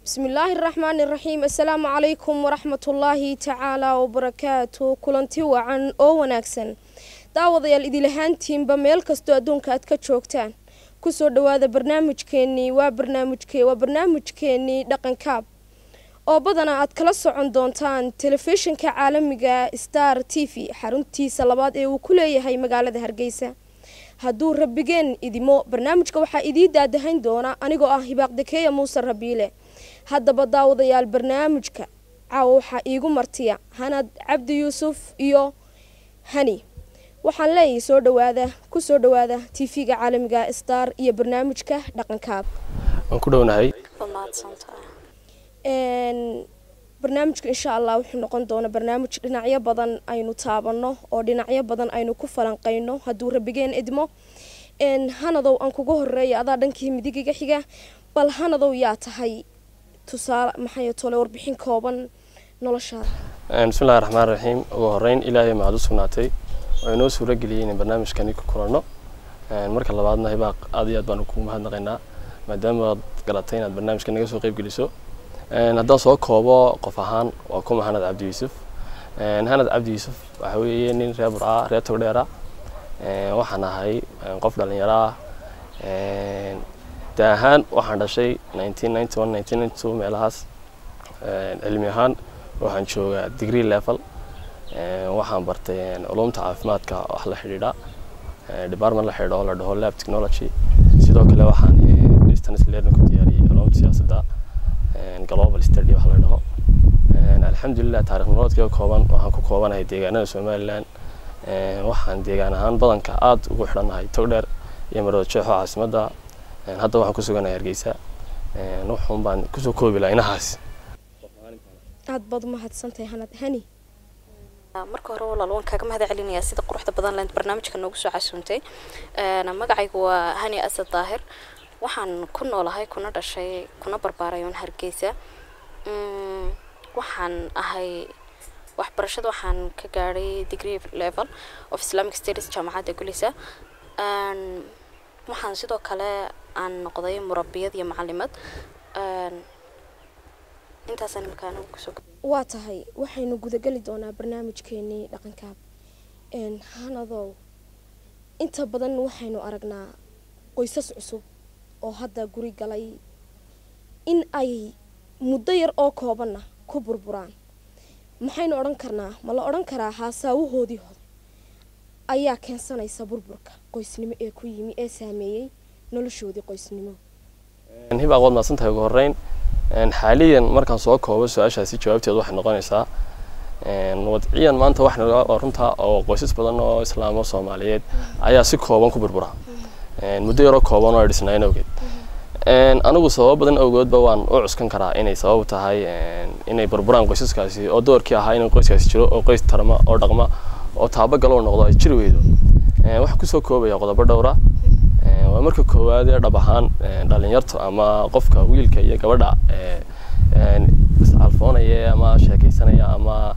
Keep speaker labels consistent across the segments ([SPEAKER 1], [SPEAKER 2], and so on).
[SPEAKER 1] bismillaahi raxmaani raxiim assalaamu calaykum waraxmatullaahi tacaalaa wabarakaatu kulanti wacan oo wanaagsan daawadayaal idilahaantiinba meel kastoo adduunka aad ka joogtaan kusoo dhawaada barnaamijkeenii waa barnaamijke waa barnaamijkeenii dhaqankaab oo badanaa aad kala socon doontaan telefishinka caalamiga star t v xaruntiisa labaad ee uu ku leeyahay magaalada hargeysa hadduu rabigeen idimo barnaamijka waxaa idii daadahayn doona anigoo ah hibaaqdakeeya muuse rabiile haddaba daawadayaal barnaamijka caawa waxaa iigu martiya hanad cabdi yuusuf iyo hani waxaan leeyahay soo dhawaada kusoo dhawaada t v-ga caalamiga star iyo barnaamijka dhaqankaab
[SPEAKER 2] waan ku dhownahay
[SPEAKER 1] barnaamijka insha allah wuxuu noqon doona barnaamij dhinacyo badan aynu taabano oo dhinacyo badan aynu ku falanqeyno hadduu rabigeen idmo hanadow aan kuga horeeya adaa dhankii midigiga xiga bal hanadow yaa tahay tusaale maxay tole warbixin kooban noloshaada
[SPEAKER 2] bismillahi raxmaan raxiim ugu horeyn ilaahay mahad u sugnaatay oo inoo suuro geliyay inay barnaamijkani ku kulanno marka labaadna hibaaq aad iyo aad baanu kugu mahadnaqaynaa maadaama aad garatay inaad barnaamijka naga soo qeyb geliso haddaan soo koobo qof ahaan waa kuma hanad cabdi yuusuf hanad cabdi yuusuf waxa weeye nin reer burca reer togdheera waxaan ahay qof dhalinyaro ah da ahaan waxaan dhashay meelahaas cilmi ahaan waxaan joogaa degree level waxaan bartay culumta caafimaadka wax la xidhiidha department la xidhiidha oo la dhaho lab technology sidoo kale waxaan distance learning ku diyaariyey culumta siyaasadda global study wax la dhaho alxamdulilah taarikh nololeedkayga kooban waxaan ku koobanahay deegaanada somaliland waxaan deegaan ahaan badanka aada ugu xidhannahay togdheer iyo marwada jeexo caasimadda hadda waxaan ku suganahay hargeysa wuxuun baan kusoo koobi lahaa inahaas
[SPEAKER 1] aad baad umahadsantahay hanad hani
[SPEAKER 3] marka hore walaal waan kaaga mahad celinayaa sida quruxda badan leed barnaamijka noogu soo casuuntay magacaygu waa hani asad daahir waxaan ku noolahay kuna dhashay kuna barbaaray oon hargeysa waxaan ahay waxbarashada waxaan ka gaadhay degree level of islamic studies jaamacadda gulisa waxaan sidoo kale aan noqday murabiyad iyo macalimad intaasaan markaan kusoo
[SPEAKER 1] waa tahay waxaynu gudageli doonaa barnaamijkeenii dhaqankaab hanadow inta badan waxaynu aragnaa qoysas cusub oo hadda guri galay in ay muddo yar oo koobanna ku burburaan maxaynu odhan karnaa ma la odhan karaa haasaawahoodii hore ayaa keensanaysa burburka qoysnimo ee ku yimi ee saameeyey noloshoodii qoysnimo
[SPEAKER 2] hibaaq waad mahadsan tahay ugu horeyn xaaliyan markaan soo koobo su-aashaasi jawaabteedu waxay noqonaysaa wadciyan maanta waxaa runtaa oo qoysas badan oo islaamo soomaaliyeed ayaa si kooban ku burbura muddo yaroo kooban oo ay dhisnaayeen awgeed anigu sababo badan awgoodba waan u cuskan karaa inay sabab tahay inay burburaan qoysaskaasi oo doorkii ahaa inuu qoyskaasi jiro oo qoys tarma oo dhaqma oo taabagalo noqdo ay jiri weydo waxaa kusoo koobaya qodobo dhowra waa marka koowaad ee dhab ahaan dhalinyarta ama qofka wiilka iyo gabadha iscalfoonaya ama sheekaysanaya ama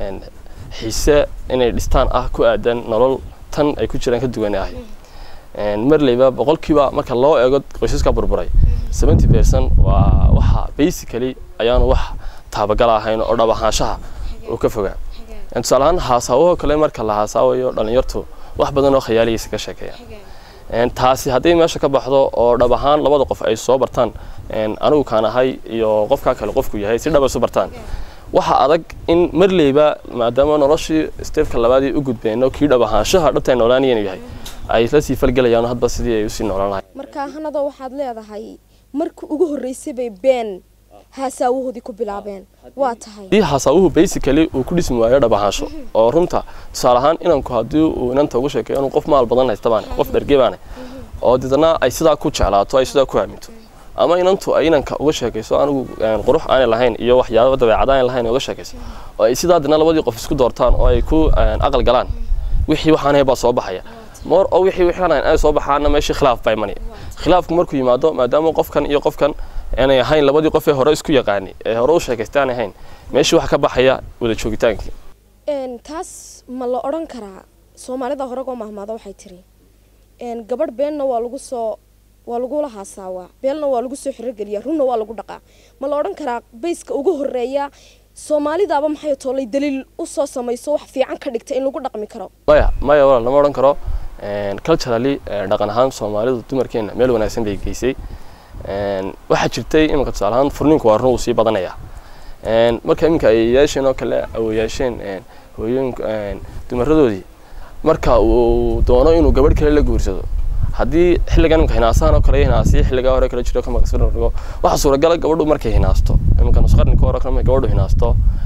[SPEAKER 2] xiise inay dhistaan ah ku aadan nolol tan ay ku jiraan ka duwan ahay marleyba boqolkiiba marka loo eego qoysaska burburay seventy percent waa waxa basically ayaanu wax taabagal ahayn oo dhab ahaanshaha uu ka fogaa tusaale ahaan haasaawaho kale marka la haasaawayo dhalinyartu wax badan oo khayaaliyaysa ka sheekeeya taasi haddii meesha ka baxdo oo dhab ahaan labada qof ay soo bartaan anigu kaan ahay iyo qofkaa kale qofku yahay si dhab ay su bartaan waxa adag in marleyba maadaama noloshii steefka labaadii u gudbeen oo kii dhab ahaanshaha dhabta ay noolaanayeen yahay ay la sii falgelayaan hadba sidii ay usii noolaan lahay
[SPEAKER 1] marka hanadoo waxaad leedahay markii ugu horreysay bay been haasaawahoodii ku bilaabeen waa tahay
[SPEAKER 2] haddii haasaawuhu basically uu ku dhismi waayo dhab ahaansho oo runta tusaale ahaan inanku haddii uu inanta ugu sheekeeyo inuu qof maal badan haysta baane qof dherge baane oo deedna ay sidaa ku jeclaato ay sidaa ku aaminto ama inantu ay inanka uga sheekayso anigu qurux aanay lahayn iyo waxyaaba dabeecad aanay lahayn uga sheekayso oo ay sidaa dina labadii qof isku doortaan oo ay ku aqal galaan wixii waxaan ahay baa soo baxaya moor oo wixii wixaan ahayn ay soo baxaana meeshii khilaaf baa imanaya khilaafku markuu yimaado maadaama qofkan iyo qofkan aanay ahayn labadii qof ee hore isku yaqaani ee hore u sheekaystay aanay ahayn meeshii waxa ka baxaya wada joogitaankii
[SPEAKER 1] taas ma la odhan karaa soomaalida horegoo mahmaada waxay tiri gabadh beenna waa lagu soo waa lagula haasaawaa beelna waa lagu soo xirogeliyaa runna waa lagu dhaqaa ma la odhan karaa bayska ugu horeeya soomaalidaaba maxay toolay daliil usoo samayso wax fiican ka dhigta in lagu dhaqmi karo
[SPEAKER 2] maya maya walaal lama odhan karo culturally dhaqan ahaan soomaalidu dumarkeena meel wanaagsan bay geysay waxaa jirtay iminka tusaale ahaan furniinku waa run uu sii badanaya marka iminka ay yeesheen oo kale awoyaasheen hooyooyinka dumaradoodii marka uu doono inuu gabadh kale la guursado haddii xilligan iminka hinaasahan oo kale hinaasiyo xilligaa hore kala jiro kamakasfigo waxaa suuragala gabadhu markay hinaasto iminka nusqarninka hore kale gabadhu hinaasto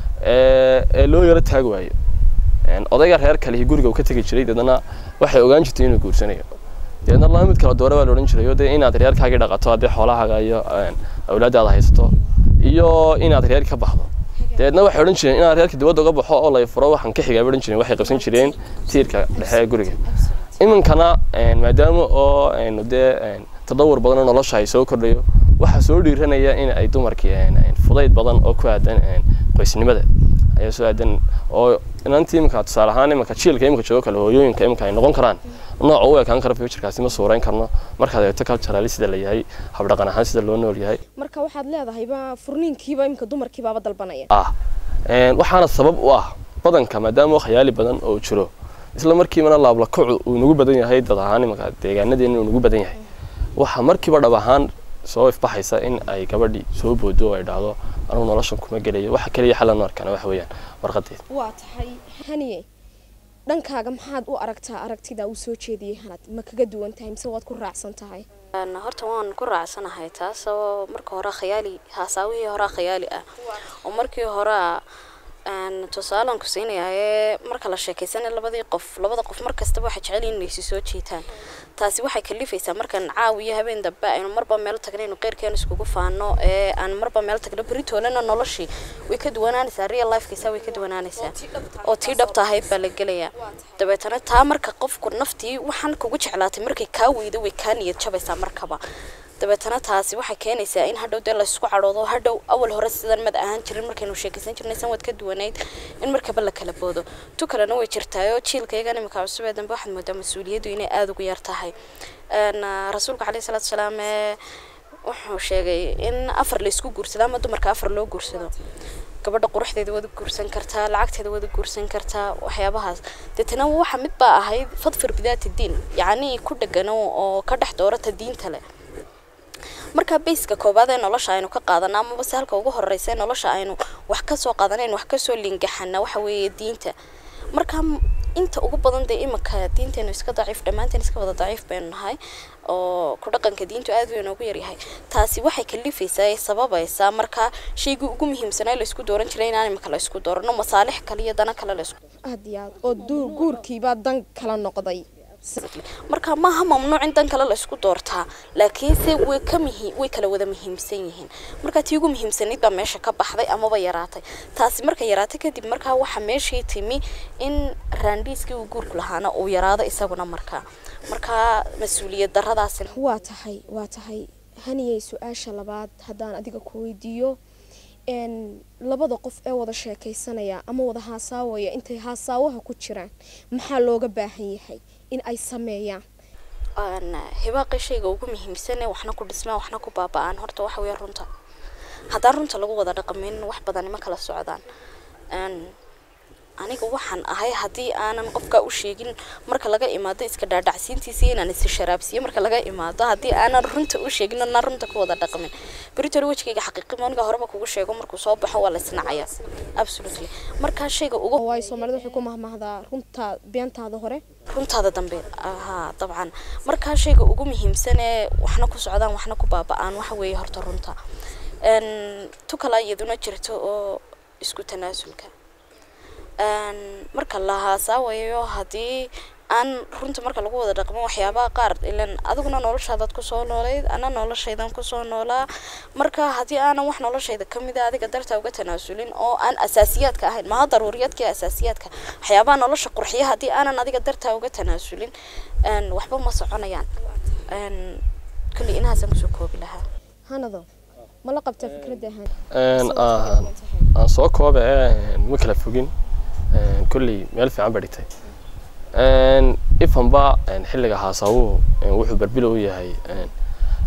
[SPEAKER 2] ee loo yaro taagi waayo odayga reer kalihi guriga uu ka tegi jiray deedna waxay ogaan jirtay inuu guursanayo deedna laba mid kala doore baa la odhan jiray oo dee inaad reerkaagii dhaqato haddii xoolahaaga iyo awlaadaada haysato iyo inaad reer ka baxdo deedna waxay odhan jireen inaad reerka dibadda uga baxo oo lay furo waxaan ka xigaa bay odhan jireen waxay qabsan jireen tiirka dhexe ee guriga iminkana maadaama oo aynu dee tadawur badan oo nolosha ay soo kordhayo waxaa soo dhiiranaya in ay dumarkii fudayd badan oo ku aadan qoysnimada ayaa soo aadan oo inantii iminka tusaale ahaan iminka jiilka iminka joogo kale hooyooyinka iminka ay noqon karaan nooca u ekaan kara futurekaasi ma suurayn karno markaad eegto culturally sida la yahay habdhaqan ahaan sida loo nool yahay
[SPEAKER 1] marka waxaad leedahayba furniinkiiba iminka dumarkiibaaba dalbanaya
[SPEAKER 2] ah waxaana sabab u ah badanka maadaama khayaali badan oo jiro isla markiibana laablakacu uu nagu badan yahay dad ahaan iminka deegaanadeena uu nagu badan yahay waxaa markiiba dhab ahaan soo ifbaxaysa in ay gabadhii soo boodo oo ay dhahdo anugu noloshan kuma gelayo waxa kaliya xalan arkana waxa weeyaan warqadeed
[SPEAKER 1] waa tahay haniye dhankaaga maxaad u aragtaa aragtida uu soo jeediyey hanad ma kaga duwan tahay mise waad ku raacsan tahay
[SPEAKER 3] horta waan ku raacsanahay taas oo marka hore khayaali haasaawihii horea khayaali ah oo markii horea tusaalan ku siinayaa marka la sheekaysanay labadii qof labada qof markastaba waxay jecel yihiin inay si soo jiitaan taasi waxay kalifaysaa markaan caaw iyo habeen dambe aynu marba meel tagno aynu qeyrkeena iskugu faano ee aan marba meel tagno beritoolena noloshii way ka duwanaanaysaa real lifekiisa way ka duwanaanaysaa oo tii dhabta ahayd baa la gelayaa dabeetana taa marka qofku naftii waxaan kugu jeclaatay markay kaa weydo way kaa niyad jabaysaa markaba dabeetana taasi waxay keenaysaa in hadhow dee laysku cadhoodo hadhow awal hore sidan mad ahaan jirin markaynu sheekaysan jirnay sanwad ka duwanayd in markaba la kala boodo tu kalena way jirtaayoo jiilkaygan imika cusub ee dambe waxaad moodaa mas-uuliyaddu inay aada ugu yar tahay rasuulka caleyhi salaatu salaam ee wuxuu sheegay in afar laysku guursado ama dumarka afar loo guursado gabadha quruxdeeda wada guursan kartaa lacagteeda wada guursan kartaa waxyaabahaas deetana waxa mid baa ahayd fadfir bidaati diin yacni ku dhegano oo ka dhex doorata diinta leh marka bayska koobaad ee nolosha aynu ka qaadana amaba se halka ugu horeysa ee nolosha aynu wax kasoo qaadanayn wax kasoo lingaxana waxa weeye diinta marka inta ugu badan dee iminka diinteenu iska daciif dhammaanteen iska wada daciif baynu nahay oo ku dhaqanka diintu aad bay noogu yaryahay taasi waxay kalifaysaa ee sababaysaa marka shaygii ugu muhiimsanaa laysku dooran jiray inaan imika la isku doorano masaalix kale iyo dana kale laysku
[SPEAKER 1] aad iyo aad oo du- guurkiibaa dan kala noqday
[SPEAKER 3] marka maaha mamnuuc in dan kale la isku doortaa laakiinse way ka muhi way kala wada muhiimsan yihiin marka tii ugu muhiimsanayd baa meesha ka baxday amaba yaraatay taasi marka yaraatay kadib markaa waxaa meeshii timi in raandhiiskii uu guurku lahaana uu yaraado isaguna markaa markaa mas-uuliyad daradaasi
[SPEAKER 1] waa tahay waa tahay haniyey su-aasha labaad haddaan adiga ku weydiiyo n labada qof ee wada sheekaysanaya ama wada haasaawaya intay haasaawaha ku jiraan maxaa looga baahan yahay in ay sameeyaan
[SPEAKER 3] hibaaqii shayga ugu muhiimsane waxna ku dhismaan waxna ku baaba-aan horta waxa weeye runta haddaan runta lagu wada dhaqmin wax badani ma kala socdaan aniga waxaan ahay haddii aanan qofka u sheegin marka laga imaado iska dhaadhacsiintiisa inaan is sharaabsiiyo marka laga imaado haddii aanan runta u sheegin na runta ku wada dhaqmin beritole wejigayga xaqiiqi aniga horeba kugu sheego markuu soo baxo waa la isnacaya absolutely markaa shayga ugu
[SPEAKER 1] waayo soomaalida waxay ku mahmahdaa runta beentaada hore
[SPEAKER 3] runtaada dambe haa dabcan markaa shayga ugu muhiimsan ee waxna ku socdaan waxna ku baaba-aan waxa weeye horta runta tu kala iyaduna jirto oo isku tanaasulka marka la haasaawayo haddii aan runta marka lagu wada dhaqmo waxyaabaha qaar ilan adiguna noloshaadaad kusoo noolayd ana noloshaydan kusoo noolaa marka haddii aanan wax noloshayda kamid a adiga dartaa uga tanaasulin oo aan asaasiyaadka ahayn maha daruuriyaadka asaasiyaadka waxyaabaha nolosha qurxiya haddii aanan adiga dartaa uga tanaasulin waxba ma soconayaan kulli inahaasaan kusoo koobi lahaa
[SPEAKER 1] hanado ma la qabtaa fikradda han
[SPEAKER 2] aan soo kooba ee ma kala fogin kolley meel fiican ba dhigtay ifanba xilliga haasaawuhu wuxuu berbilo u yahay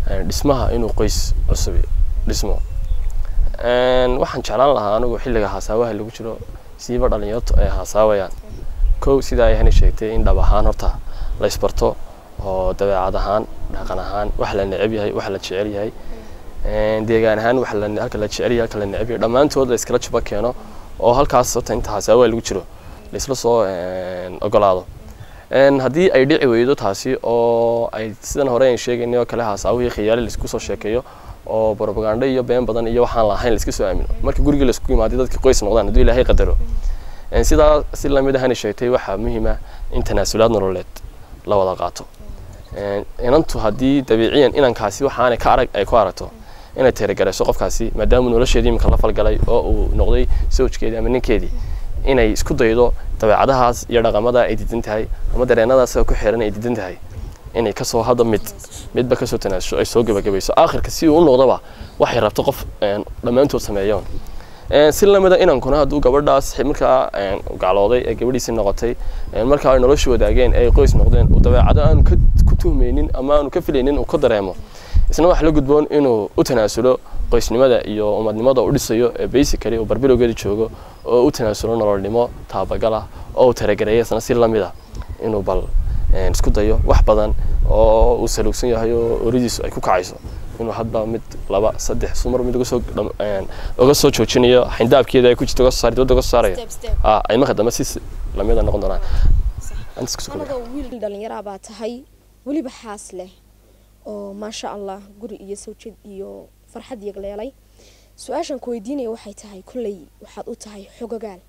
[SPEAKER 2] dhismaha inuu qoys cusub dhismo waxaan jeclaan lahaa anigu xilliga haasaawaha lagu jiro siiba dhalinyartu ay haasaawayaan kow sidaa ay hani sheegtay in dhab ahaan horta la isbarto oo dabeecad ahaan dhaqan ahaan wax la neceb yahay wax la jecel yahay deegaan ahaan wax halka la jecel yahay halka la neceb yahay dhammaantood la iskala juba keeno oo halkaas horta inta haasaawaha lagu jiro laisla soo ogolaado haddii ay dhici weydo taasi oo ay sidan hore aan sheegaynay oo kale haasaawihii khiyaali laisku soo sheekeeyo oo propaganda iyo been badan iyo waxaan lahayn laiska soo aamino marka gurigii laisku imaaday dadkii qoys noqdaan hadduu ilaahay qadaro sidaa si lamid ahani sheegtay waxaa muhiima in tanaasulaad nololeed la wada qaato inantu haddii dabiiciyan inankaasi waxaanay ka arag ay ku aragto inay teeragarayso qofkaasi maadaamuu nolosheedii iminka la falgalay oo uu noqday sawjkeedii ama ninkeedii inay isku daydo dabeecadahaas iyo dhaqamada ay diidan tahay ama dareenadaas ku xiran ay diidan tahay inay kasoo hadda mid midba kasoo tanaasho ay soo gebagabayso aakhirka si uu u noqdaba waxay rabto qof dhammaantood sameeyoon si lamida inankuna hadduu gabadhaas markaa gaclooday ee gabadhiisii noqotay markaa ay nolosha wadaageen ay qoys noqdeen uu dabeecado aanu ku tuhmaynin ama aanu ka filaynin uu ka dareemo isna waxa la gudboon inuu u tanaasulo qoysnimada iyo umadnimada u dhisayo ee basically uu barbilowgeeda joogo oo u tanaasulo nololnimo taabagala oo uu taragareeya isna si lamida inuu bal isku dayo wax badan oo uu saluugsan yahay oo oridiisu ay ku kacayso inuu hadba mid laba saddex sumar mid uga soo uga soo joojinayo xindaabkeeda ay ku jirto uga soo saari dibadda uga soo saarayo ah ay marka dambe si lamida noqon doonaan
[SPEAKER 1] wiil dhalinyaraa baa tahay weliba xaas leh oo maasha allah guri iyo sawjad iyo farxad yagleelay su-aashan ku weydiinaya waxay tahay kolley waxaad u tahay xogagaal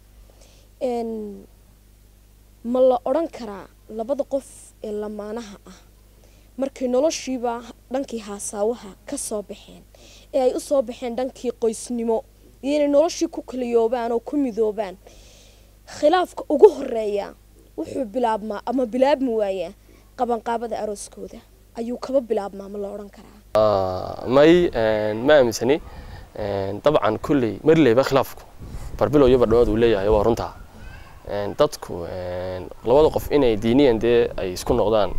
[SPEAKER 1] ma la odhan karaa labada qof ee lamaanaha ah markay noloshiiba dhankii haasaawaha ka soo baxeen ee ay u soo baxeen dhankii qoysnimo iyo inay noloshii ku kaliyoobaan oo ku midoobaan khilaafka ugu horeeya wuxuu bilaabmaa ama bilaabmi waayaa qabanqaabada arooskooda ayuu kaba bilaabmaa ma la odhan karaa
[SPEAKER 2] may ma aaminsani dabcan kulley marleyba khilaafku barbilow iyo bardhamood uu leeyahay waa runtaa dadku labada qof inay diiniyan dee ay isku noqdaan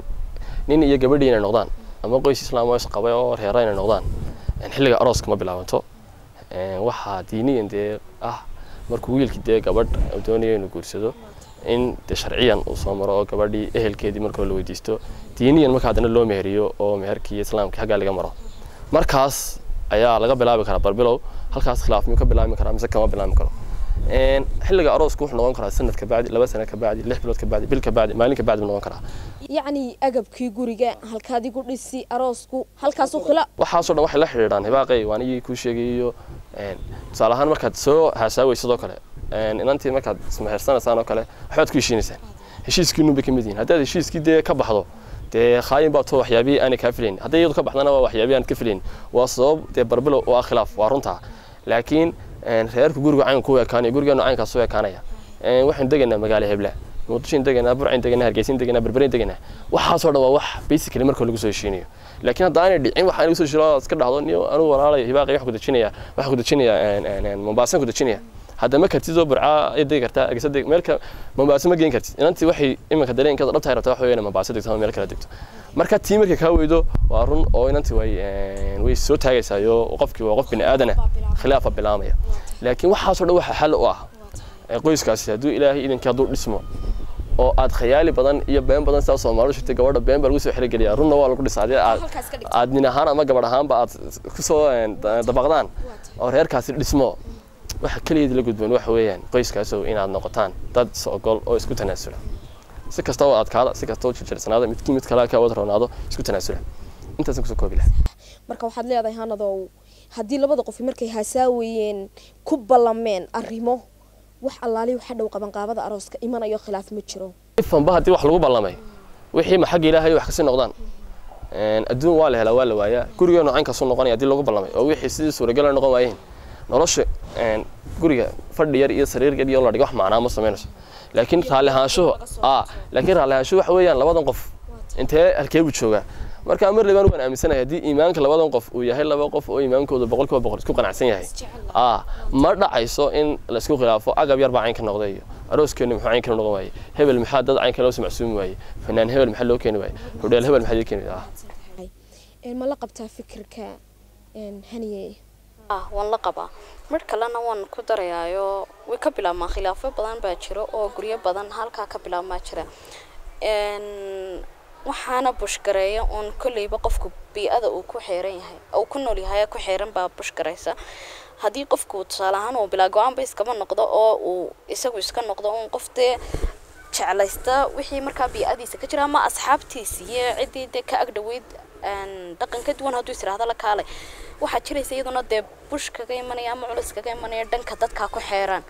[SPEAKER 2] nin iyo gabadhii inay noqdaan ama qoys islaam oo isqabay oo reera inay noqdaan xilliga arooska ma bilaabanto waxaa diiniyan dee ah markuu wiilkii dee gabadh doonayo inuu guursado in de sharciyan uu soo maro oo gabadhii ehelkeedii markoo la weydiisto diiniyan marka haddana loo meheriyo oo meherkii islaamkii xaggaa laga maro markaas ayaa laga bilaabi karaa barbilow halkaas khilaaf miyuu ka bilaabmi karaa mise kama bilaabmi karo xilliga aroosku wuxuu noqon karaa sanad ka bacdi laba sana ka bacdi lix bilood ka bacdi bil ka bacdi maalin ka bacdi buu noqon karaa
[SPEAKER 1] yacni agabkii guriga halkaad igu dhisi aroosku halkaasuu khila
[SPEAKER 2] waxaasoo dhan waxay la xidhiidhaan hibaaqay waan igii kuu sheegayo tusaale ahaan markaad soo haasaaway sidoo kale inantii markaad ismehersanaysaan oo kale waxbaad ku heshiinaysaan heshiiskiinu bay ka mid yihiin haddaad heshiiskii dee ka baxdo dee khaayin baa too waxyaabihii aanay kaa filayn hadday iyadu ka baxdana waa waxyaabihii aan ka filayn waa sabab dee barbilow oo ah khilaaf waa runtaa laakiin reerku guriga caynka ku ekaanaya gurigeenu caynkaas u ekaanaya waxaynu degaynaa magaalo hebla muqdishoyn degaynaa burcayn degaynaa hargeysin degaynaa berberayn degaynaa waxaasoo dhan waa wax basically marka lagu soo heshiinayo laakiin hadda aanay dhicin waxaan lagu soo heshiino iska dhahdo niyo anigu walaalayo hibaaqay wax ku dejinaya wax ku dejinaya mombaasan ku dejinaya hadda ma kartid oo burcaa ay degi kartaa agisa deg meelka mombaaso ma geen kartid inantii waxay iminka dareenkeeda dhabtahay rabtaa wax weeyaan mombaaso degto ama meel kala degto marka tii markay kaa weydo waa run oo inantii way way soo taagaysaayo qofkii waa qof bini aadana khilaafa bilaamaya laakiin waxaasoo dhan waxa xal u ah qoyskaasi hadduu ilaahay idinkii hadduu dhismo oo aad khayaali badan iyo been badan sidaa soomaalidu shirtay gabadha been baa lagu soo xerogeliyaa runna waa lagu dhisaa haddii aad aad nin ahaan ama gabadh ahaanba aad kusoo dabaqdaan oo reerkaasi dhismo waxa keligeed la gudboon waxa weeyaan qoyskaasow inaad noqotaan dad is-ogol oo isku tanaasula si kasta oo adkaada si kasta oo jirjirsanaada midkii mid kale ka wada roonaado isku tanaasula intaasaan kusoo koobi lahaa
[SPEAKER 1] marka waxaad leedahay hanadow haddii labada qof markay haasaawayeen ku ballameen arrimo wax allaali waxa dhow qabanqaabada arooska imanayo khilaaf ma jiro
[SPEAKER 2] ifanba haddii wax lagu ballamay wixii ma xagga ilaahay wax kasii noqdaan adduun waa la helaa waa la waayaa gurigeenu caynkaasuu noqonaya haddii lagu ballamay oo wixii sidii suuragal noqon waayeen nolosha guriga fadhi yar iyo sariir yar iyo la dhigo wax macnaa ma samaynayso laakiin raalli ahaanshuhu a laakiin raalli ahaanshuhu waxa weeyaan labadan qof intee halkee buu joogaa marka mar labaan waan aaminsanahay haddii iimaanka labadan qof uu yahay laba qof oo iimaankooda boqol kiiba boqol isku qanacsan yahay a ma dhacayso in laisku khilaafo agab yar baa caynka noqday iyo arooskeenu muxuu caynka noqon waaye hebel maxaa dad caynka loo samacsuumi waaye fanaan hebel maxaa loo keeni waaye hodheel hebel maxaa loo keeni ah
[SPEAKER 1] een, ma la qabtaa fikirka een, haniye
[SPEAKER 3] ah waan la qabaa mar kalena waan ku darayaayo way ka bilaabmaan khilaafo badan baa jiro oo guryo badan halkaa ka bilaabmaa jira Een, waxaana bushgareeya uun kolleyba qofku bii-ada uu ku xeeran yahay uu ku nool yahay ku xeeran baa bushgaraysa haddii qofku tusaale ahaan uu bilaa go-aanba iskaba noqdo oo uu isagu iska noqdo uun qof dee jeclaysta wixii markaa bii-adiisa ka jira ama asxaabtiisa iyo ciddii dee ka agdhaweyd een, dhaqan ka duwan hadduu is idhaahdo la kaalay waxaa jiraysa iyaduna dee bush kaga imanaya ama culus kaga imanaya dhanka dadkaa ku xeeran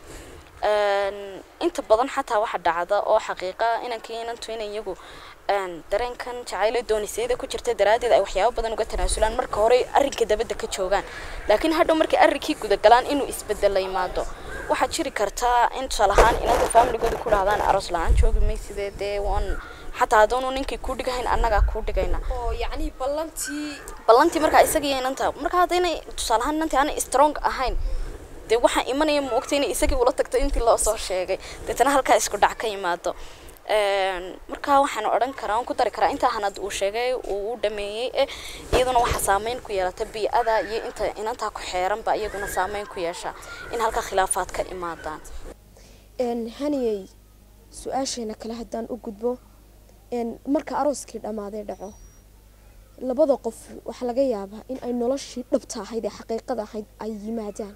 [SPEAKER 3] Een, inta badan xataa waxa dhacda oo xaqiiqa inankii inantu inay iyagu een, dareenkan jacaylo doonisayada ku jirta daraaddeed ay waxyaabo badan uga tanaasulaan marka hore arrinka dabadda ka joogaan laakiin hadhow markay arrinkii gudagalaan inuu isbedel la yimaado waxaa jiri kartaa in tusaale ahaan inanta faamiligooda ku dhahdaan aroos la-aan joogi maysidee dee waan xataa haddoonu ninkii kuu dhigahayn annagaa kuu dhigayna
[SPEAKER 1] oo yacni ballantii
[SPEAKER 3] ballantii markaa isaga iyo inanta marka haddaynay tusaale ahaan inantii aanay strong ahayn dee waxaa imanaya ma ogta inay isagii ula tagto intii loo soo sheegay deetana halkaa isku dhac ka yimaado Een, marka waxaan odhan karaa waan ku dari karaa intaa hanad uu sheegay uu u dhameeyey eh iyaduna waxaa saameyn ku yeelata bii-ada iyo inta inantaa ku xeeranba iyaguna saameyn ku yeesha in halka khilaafaad ka imaadaan
[SPEAKER 1] een, haniyey su-aasheena kale haddaan u gudbo een, marka arooskii dhammaaday dhaco labada qof waxaa laga yaabaa in ay noloshii dhabta ahayd ee xaqiiqada ahayd ay yimaadaan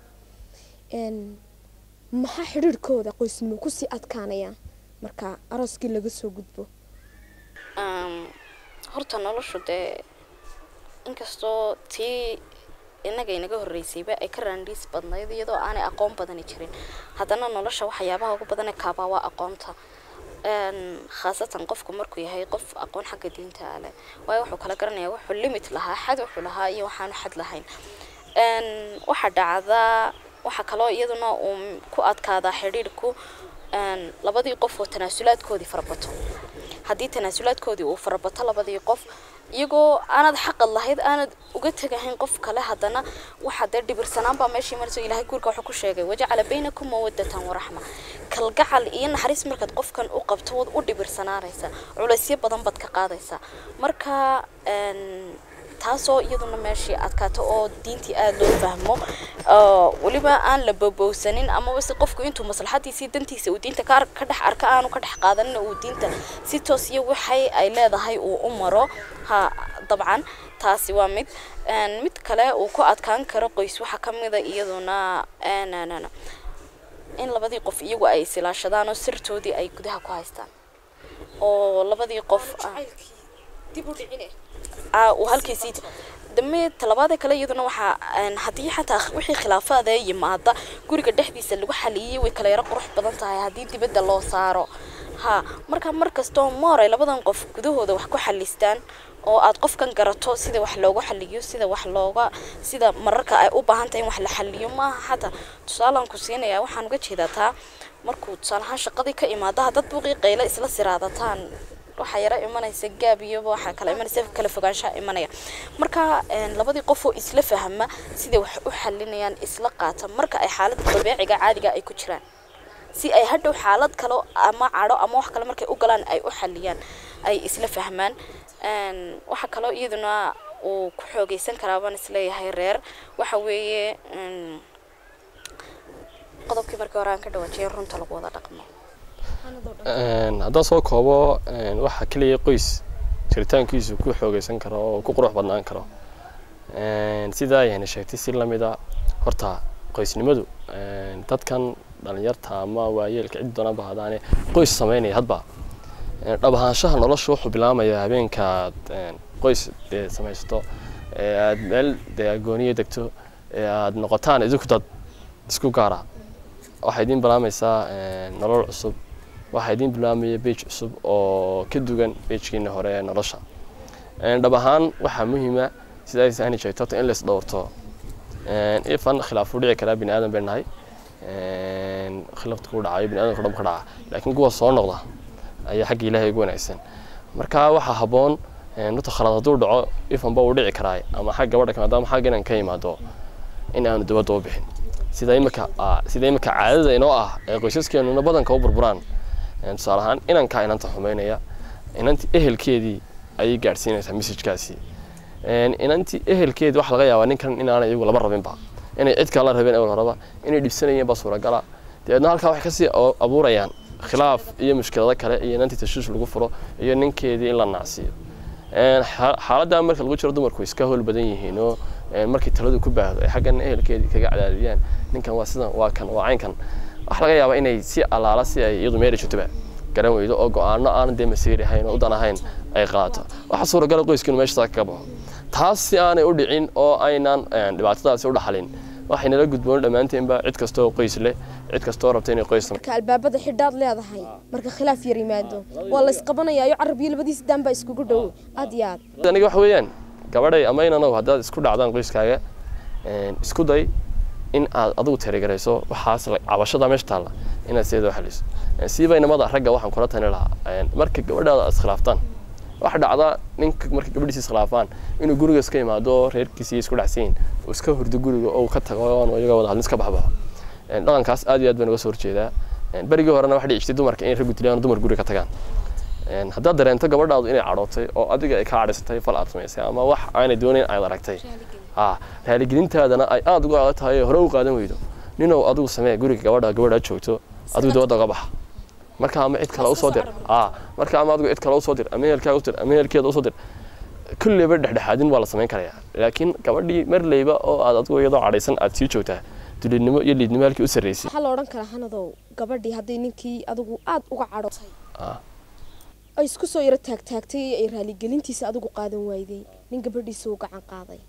[SPEAKER 1] een, maxaa xidhiirhkooda qoysnimo kusii adkaanayaan marka arooskii laga soo gudbo
[SPEAKER 3] Een, horta noloshu dee inkastoo tii inaga inaga horreysayba ay ka raandhiis badnayd iyadoo aanay aqoon badani jirin haddana nolosha waxyaabaha ugu badan ee kaabaa waa aqoonta Een, khaasatan qofku markuu yahay qof aqoon xagga diinta ah leh waayo wuxuu kala garanayaa wuxuu limit lahaa xad wuxuu lahaa iyo waxaanu xad lahayn Een, waxaa dhacdaa waxaa kaloo iyaduna uu ku adkaadaa xidhiidhku een, labadii qof oo tanaasulaadkoodii farabato haddii tanaasulaadkoodii uu farabato labadii qof iyagoo aanad xaqad lahayd aanad uga tegahayn qof kale haddana waxaa dee dhibirsanaan baa meeshii marayso ilaahay guurka wuxuu ku sheegay wajacala baynakum mawadatan waraxma kalgacal iyo naxariis markaad qofkan u qabto waad u dhibirsanaanaysa culaysyo badan baad ka qaadaysaa marka een, taasoo iyaduna meeshii adkaato oo diintii aada loo fahmo oo weliba aan la bobowsanin amaba si qofku intuu maslaxadiisii dantiisa uu diinta ka ar- ka dhex arka aanu ka dhex qaadanin uu diinta si toos iyo waxay ay leedahay uu u maro ha dabcan taasi waa mid Een, mid kale uu ku adkaan karo qoys waxaa ka mida iyaduna een, een, een, in labadii qof iyagu ay isilaashadaan oo sirtoodii ay gudaha ku haystaan oo labadii qof ah
[SPEAKER 1] dib u dhicine
[SPEAKER 3] aa uu halkiisii dame talabaada kale iyaduna waxaa een, haddii xataa wixii khilaafaada yimaada guriga dhexdiisa lagu xaliyey way kala yaro qurux badan tahay haddii dibadda loo saaro ha marka mar kastoo mooray labadan qof gudahooda wax ku xalistaan oo aad qofkan garato sida wax loogu xaliyo sida wax looga sida mararka ay u baahan tahay in wax la xaliyo maaha xataa tusaalaan ku siinaya waxaan uga jeedaa taa markuu tusaale ahaan shaqadii ka imaada haddad buuqii qaylo isla siraadataan waxaa yara imanaysa gaab iyo waxaa kala imanaysa kala fogaanshaha imanaya marka een, labadii qof oo isla fahma siday wax u xalinayaan isla qaata marka ay xaaladda dabeeciga caadiga ay ku jiraan si ay hadhow xaalad kale ama cadho ama wax kale markay u galaan ay u xaliyaan ay isla fahmaan Een, waxaa kaloo iyaduna uu ku xoogeysan karaa baan isleeyahay reer waxa weeye een, qodobkii markii hore aan ka dhawaajiyay runta lagu wada dhaqmo
[SPEAKER 2] Een, haddaan soo koobo een, waxa keliya qoys jiritaankiisu ku xoogeysan karo oo ku qurux badnaan karo Een, sidaa ayayna sheegtay si lamida horta qoysnimadu een, dadkan dhalinyarta ama waayeelka cid doonaba hadaane qoys sameynaya hadba Een, dhab ahaanshaha nolosha wuxuu bilaamayaa habeenkaad een, qoys dee samaysato ee aad meel dee agooniya degto ee aad noqotaan idinku dad isku gaara waxay idin bilaamaysaa een, nolol cusub waxaa idin bilaamaya beej cusub oo ka dugan beejkiina hore ee nolosha Een, dhab ahaan waxaa muhiima sida ay sahni sheegto horta in la isdhowrto Een, ifan khilaaf u dhici karaa bini aadan bay nahay Een, khilaafta ku dhacayo bini aadamka dhan ka dhaca laakiin kuwa soo noqda ayaa xagga ilaahay ugu wanaagsan marka waxaa habboon een, horta khalad hadduu dhaco ifanba uu dhici karaa ama xag gabadha ka maadaama xagga inaan ka imaado in aanu dabadda u bixin sida imika ah, sida imika caadada inoo ah ee qoysaskeenuna badanka u burburaan Een, tusaale ahaan inankaa inanta xumeynaya inanti ehelkeedii ayay gaadhsiinaysaa messajkaasi inantii ehelkeedi waxa laga yaabaa ninkan inaanay iyagu laba rabinba inay cid kala rabeen awal horeba inay dhibsanayeen baa suuragala dabeedna halkaa waxay kasii abuurayaan khilaaf iyo mushkilado kale iyo inantii tashuush lagu furo iyo ninkeedii in la nacsiiyo xaaladdaa marka lagu jiro dumarku iska howl badan yihiin oo markii taladu ku baahdo ay xaggan ehelkeedii kaga cadaadiyaan ninkan waa sidan waa kan waa caynkan waxa laga yaabaa inay si allaala si ay iyadu meeri jirtoba garan weydo oo go-aano aanan dee masiiri ahayn oo udan ahayn ay qaato waxa suuragala qoyskiinu meeshasaa kaga baxo taas si aanay u dhicin oo aynan dhibaatadaasi u dhaxalin waxay nala gudboon dhammaanteenba cid kastoo qoys leh cid kastoo rabta inay qoys
[SPEAKER 1] marka albaabada xidhaad leedahay marka khilaaf yar yimaado waa la isqabanayaayo carab iyo labadiis daan baa iskugu dhow aad iyo aad
[SPEAKER 2] aniga waxa weeyaan gabadhay ama inanow haddaad isku dhacdaan qoyskaaga isku day in aad adigu tirigarayso waxaas cabashada meesha taalla inaad sideeda xaliso siiba inamada ragga waxaan kula tani lahaa marka gabadhaada aad iskhilaaftaan waxa dhacda ninka marka gabadhiisa iskhilaafaan inuu guriga iska imaado reerkiisii isku dhacsiin uu iska hurdo guriga oo ka tago iyaga wada hadlin iska baxbaxo dhaqankaas aad iyo aad baan uga soo horjeedaa berigii horena waxa dhici jirtay dumarka in raggu dilaan dumar guriga ka tagaan haddaad dareento gabadhaadu inay cadhootay oo adiga ay kaa cadhaysatay fal aad samaysay ama wax aanay doonayn aad aragtay raaligelintaadana ay aada uga adag tahay hore u qaadan weydo ninow adigu samee guriga gabadha gabadha joogto adigu dabadda uga baxa marka ama cid kale usoo dir marka ama adigu cid kale usoo dir ama ehelkaaga usoo dir ama ehelkeeda usoo dir kulleyba dhexdhexaadin waa la samayn karayaa laakiin gabadhii marleyba oo aad adigu iyadoo cadhaysan aad sii joogtaa dulinimo iyo liidnimo halkii u sarreysay
[SPEAKER 1] waxaa la odhan karaa hanadow gabadhii hadday ninkii adigu aad uga cadhotay ay isku soo yaro taagtaagtay ay raaligelintiisa adigu qaadan waayday nin gabadhiisa uu gacan qaaday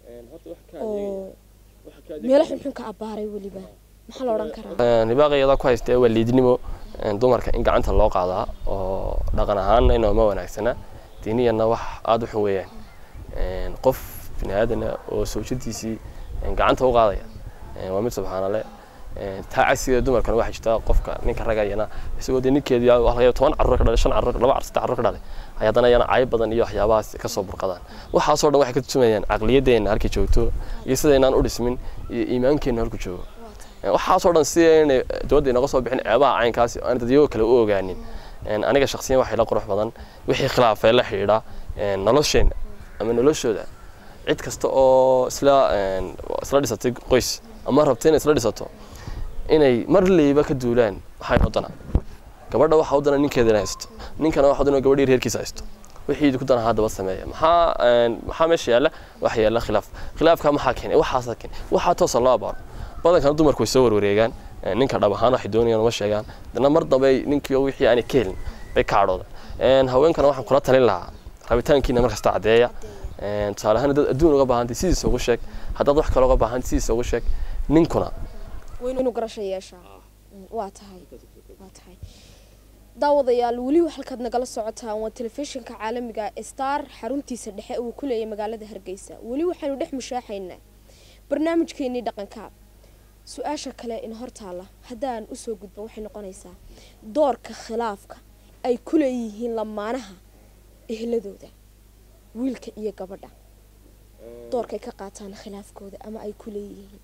[SPEAKER 1] oo meelo xunxun ka abbaaray weliba maxaa la odhan karaa
[SPEAKER 2] nibaaqa iyadaa ku haystee waa liidnimo dumarka in gacanta loo qaadaa oo dhaqan ahaanna inooma wanaagsana diiniyana wax aada u xun weeyaan qof bini aadana oo sawjadiisii gacanta u qaadaya waa mid subxaanale taa cagsigeeda dumarkana waxaa jirta qofka ninka ragayana isagoo dee ninkeedii laga toban carruur ka dhalay shan carruur laba saddex carruur ka dhalay ay haddana ayana cayb badan iyo waxyaabahaas kasoo burqadaan waxaasoo dhan waxay ka tusumayaan caqliyadeenna halkii joogto iyo sidaynaan u dhismin iyo iimaankeenna halku joogo waxaasoo dhan si aynay dowladda inaga soo bixin ceebaha caynkaasi aan dadyagoo kale u ogaanin aniga shaksiyan waxay la qurux badan wixii khilaafee la xidhiidha nolosheenna ama noloshooda cid kasta oo isla isla dhisatay qoys ama rabta inay isla dhisato inay marleyba ka duulaan waxay wadana gabadha waxa wadana ninkeeda inay haysto ninkana waxa wadana gabadhii reerkiisa haysto wixii ku dana haddaba sameeya maxaa maxaa meesha yaalla waxa yaalla khilaaf khilaafka maxaa keenay waxaasa keenay waxaa toosa loo abaaro badankana dumarku way soo warwareegaan ninka dhab ahaan waxay doonayaan uma sheegaan dana mar dambe ninkii wixii aanay ka helin bay ka cadhooda haweenkana waxaan kula talin lahaa rabitaankiina markasta caddeeya tusaale ahaan dad adduun uga baahantay sidiisa ugu sheeg haddaad wax kale uga baahantay sidiisa ugu sheeg ninkuna
[SPEAKER 1] inuu garasho yeeshaa waa tahay waa tahay daawadayaal weli halkaad nagala socotaan waa telefishinka caalamiga star xaruntiisa dhexe uu ku leeyahay magaalada hargeysa weli waxaynu dhex mushaaxaynaa barnaamijkeenii dhaqanka su-aasha kale in hortaala haddaan usoo gudban waxay noqonaysaa doorka khilaafka ay ku leeyihiin lamaanaha ehladooda wiilka iyo gabadha doorkay ka qaataan khilaafkooda ama ay ku leeyihiin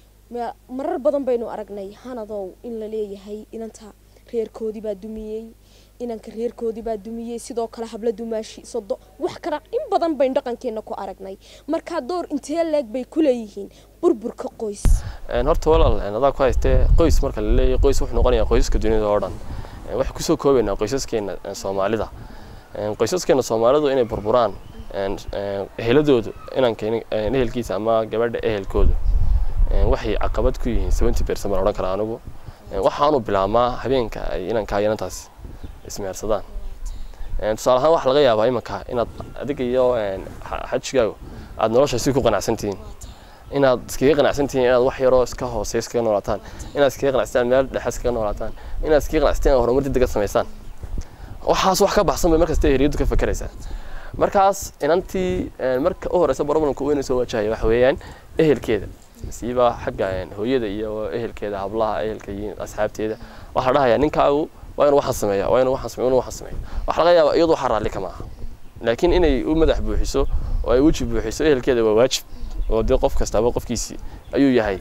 [SPEAKER 1] marar badan baynu aragnay hanadow in la leeyahay inanta reerkoodii baa dumiyey inanka reerkoodii baa dumiyey sidoo kale habla dumaashi sodo wax kala in badan baynu dhaqankeena ku aragnay markaa door intee leeg bay ku leeyihiin burburka qoys
[SPEAKER 2] horta walaal adaa ku haystee qoys marka la leeyahay qoys wuxuu noqonayaa qoysaska dunida oo dhan waxay kusoo koobaynaa qoysaskeena soomaalida qoysaskeena soomaalidu inay burburaan eheladoodu inanka ehelkiisa ama gabadha ehelkoodu waxay caqabad ku yihiin seventy percent baan odhan karaa anigu waxaanu bilaabmaa habeenka ay inankaa inantaas ismeersadaan tusaale ahaan waxaa laga yaabaa imanka inaad adiga iyo xajigaagu aad nolosha si ku qanacsantihiin inaad iskaga qanacsantihiin inaad wax yaroo iska hoosey iskaga noolaataan inaad iskaga qanacsataan meel dhexe iskaga noolaataan inaad iskaga qanacsataan inaad horumar degdega samaysaan waxaas wax ka baxsan bay markasta heriyadu ka fakeraysaa markaas inantii marka u horeysa problemka weyna soo wajahaya waxa weeyaan ehelkeeda siiba xagga hooyada iyo ehelkeeda hablaha ehelka iyo asxaabteeda waxaa dhahayaa ninkaagu waa inuu waxaan sameeya waa inuu waxaan sameeya inuu waxaan sameeya waxaa laga yaabaa iyadu waxaa raalli kama aha laakiin inay u madax buuxiso oo ay weji buuxiso ehelkeeda waa waajib oo dee qof kastaaba qofkiisii ayuu yahay